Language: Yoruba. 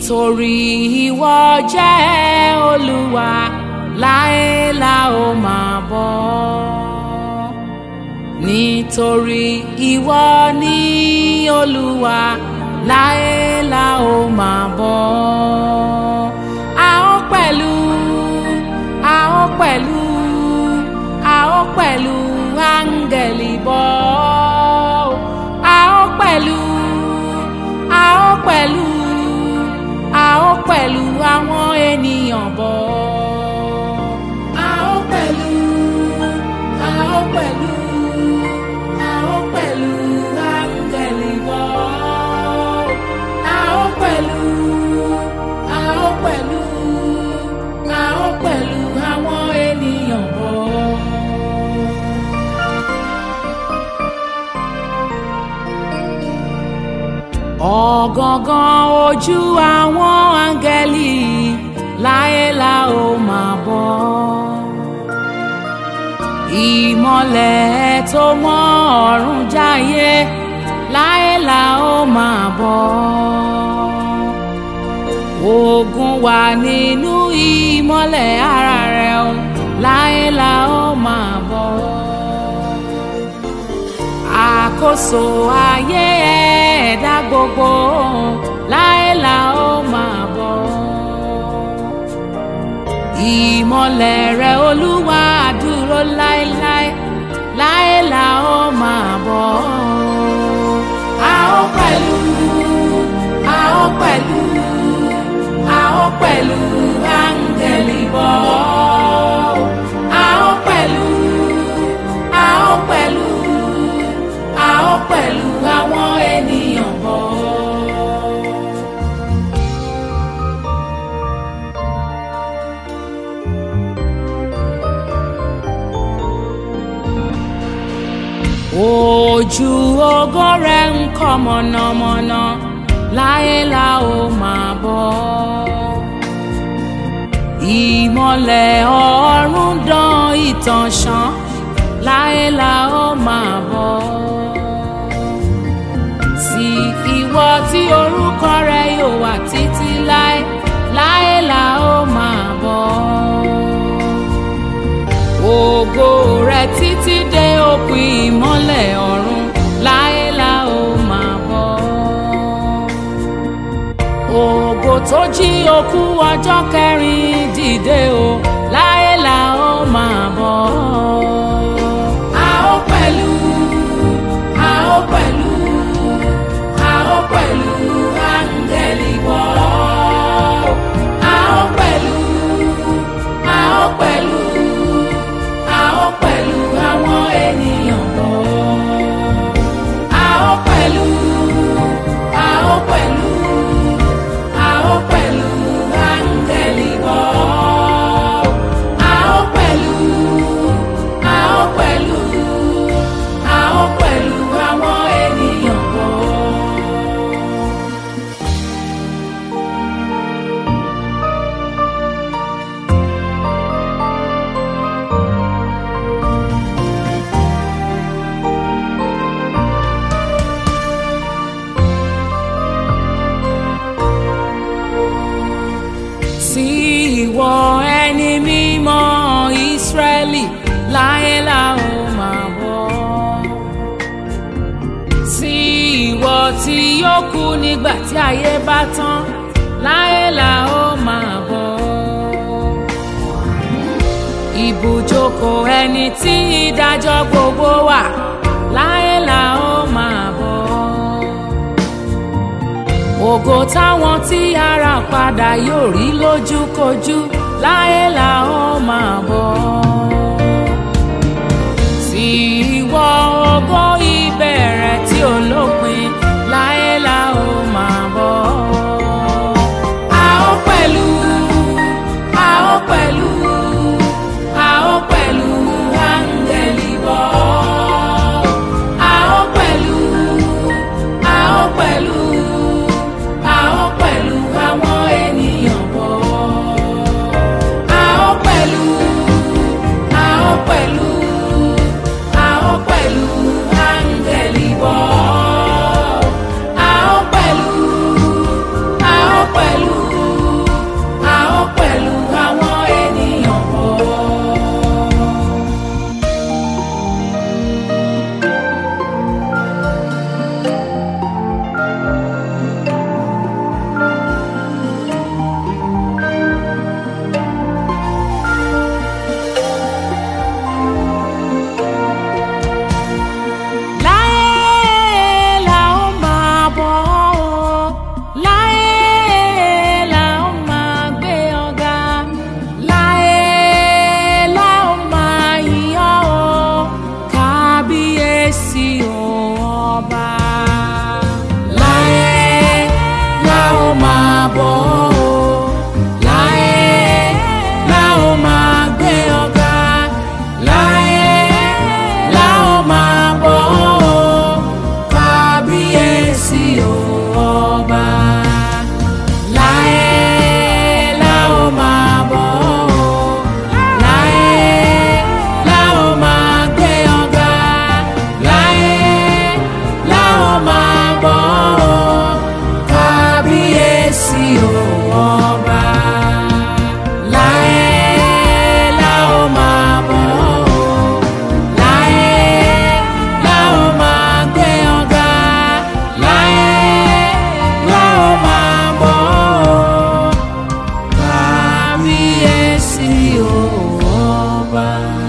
nítorí ìwọ jẹ́ olúwa láé la ó máa bọ́ nítorí ìwọ ní olúwa láé la ó máa bọ́ a ó pẹ̀lú a ó pẹ̀lú a ó pẹ̀lú áńgẹ̀lì bọ́ a ó pẹ̀lú a ó pẹ̀lú a ó pẹ̀lú àwọn ènìyàn bọ́. A ó pẹ̀lú, a ó pẹ̀lú, a ó pẹ̀lú áńgẹ̀lì bọ́. A ó pẹ̀lú, a ó pẹ̀lú, a ó pẹ̀lú àwọn ènìyàn bọ́. ọ̀gangan ojú àwọn áńgẹ́lì láyé la ó máa bọ́ ìmọ̀lẹ̀ tó mọ́ ọ̀run jáyé láyé la ó máa bọ́ ogun wà nínú ìmọ̀lẹ̀ ara rẹ̀ o láyé la ó máa bọ́ àkóso ayé ẹ̀dá gbogbo láé la ó máa bọ̀. ìmọ̀lẹ̀ rẹ̀ olúwa dúró láéláé láé la ó máa bọ̀. a ó pẹ̀lú a ó pẹ̀lú a ó pẹ̀lú áńgẹ̀lì bọ̀. a ó pẹ̀lú a ó pẹ̀lú a ó pẹ̀lú àwọn ènìyàn bọ̀. ojú ògo rẹ̀ ń kọ́ mọ̀nàmọ́ná láyé la ó máa bọ̀. ìmọ̀lẹ̀ ọ̀run dán ìtàn ṣán láyé la ó máa bọ̀. sí ìwọ tí orúkọ rẹ yóò wà títí láé láyé la ó máa bọ̀. ògo rẹ títí dé òpin ìmọ́lẹ̀ ọ̀run láyé la ó máa bọ̀. ògo tó jí òkú ọjọ́ kẹrin dìde o láyé la ó máa bọ̀. a ó pẹ̀lú a ó pẹ̀lú a ó pẹ̀lú áńgẹ́lì bọ̀. a ó pẹ̀lú a ó pẹ̀lú a ó pẹ̀lú àwọn ènìyàn bọ̀. a ó pẹ̀lú a ó pẹ̀lú a ó pẹ̀lú áńgẹ́lì bọ̀. a ó pẹ̀lú a ó pẹ̀lú a ó pẹ̀lú àwọn ènìyàn bọ̀. sí ìwọ ẹni mímọ́ ìsírẹ́lì láyé la ó máa bọ̀. sí ìwọ tí yóò kú nígbà tí ayé bá tán láyé la ó máa bọ̀. ibùjókòó ẹni tí ìdájọ́ gbogbo wà láyé la ó máa bọ̀ ògo táwọn tí ara padà yóò rí lójúkojú láyé la ó máa bọ̀. sí ìwọ ògo ìbẹ̀rẹ̀ tí ó lópin láyé la ó máa bọ̀. a ó pẹ̀lú a ó pẹ̀lú a ó pẹ̀lú áńgẹ́lì bọ̀. a ó pẹ̀lú a ó pẹ̀lú a ó pẹ̀lú àwọn ènìyàn bọ̀. a ó pẹ̀lú ọba.